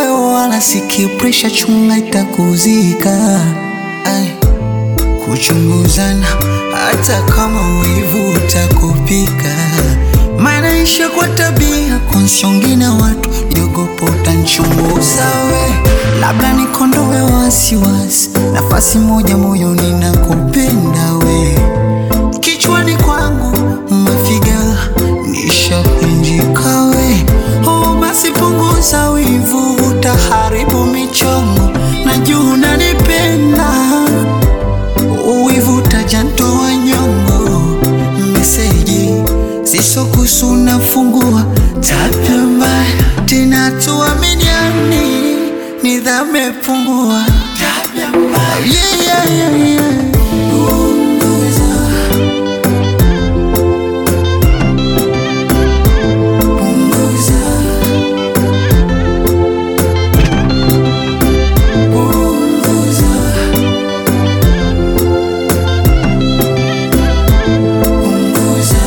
moyo wala siki presha, chunga itakuzika. Ai, kuchunguzana hata kama wivu utakupika, maanaisha kwa tabia konsiongi na watu jogopo utanchunguza we, labda nikondowe wasiwasi, nafasi moja moyoni nakupenda we, kichwani kwangu mafiga nishakunjika we, oh basi punguza wivu, utaharibu michongo, najua unanipenda uwivu utajantoa nyongo, meseji zisokusu nafungua tabia mbaya tena, tuaminiani, nidhamu imepungua tabia mbaya yeah, yeah, yeah, yeah. Punguza. Punguza. Punguza. Punguza.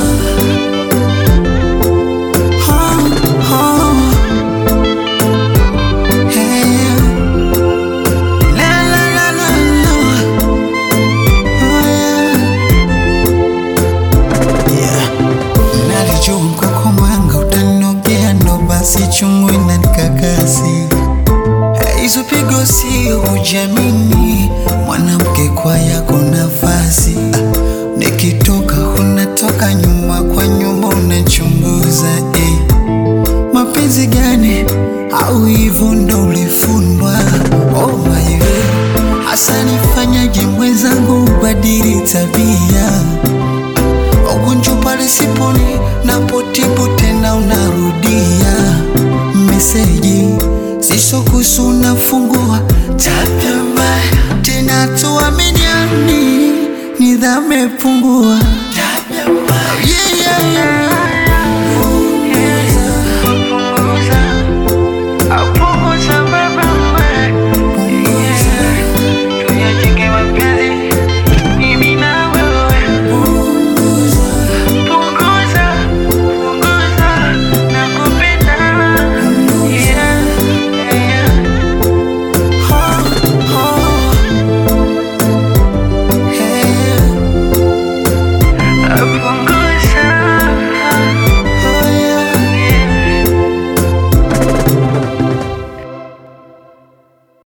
Oh, oh. Hey. La, la, la, la, la. Oh, yeah. Yeah. Nalijua mkoko mwanga utanogea, ndo basi chungu inanikakasi. Hizo pigo sio hujamini, mwanamke kwa yako nafasi. Ah, Nikitoka unatoka nyuma kwa nyuma unachunguza eh. Mapenzi gani au hivyo ndo ulifundwa? Oh my God, hasa nifanyaje mwenzangu ubadili tabia ugonjwa pale siponi napotibu tena unarudia meseji zisokusu nafungua tabia mbaya tena tuaminiani nidhamu imepungua tabia mbaya yeah, yeah, yeah.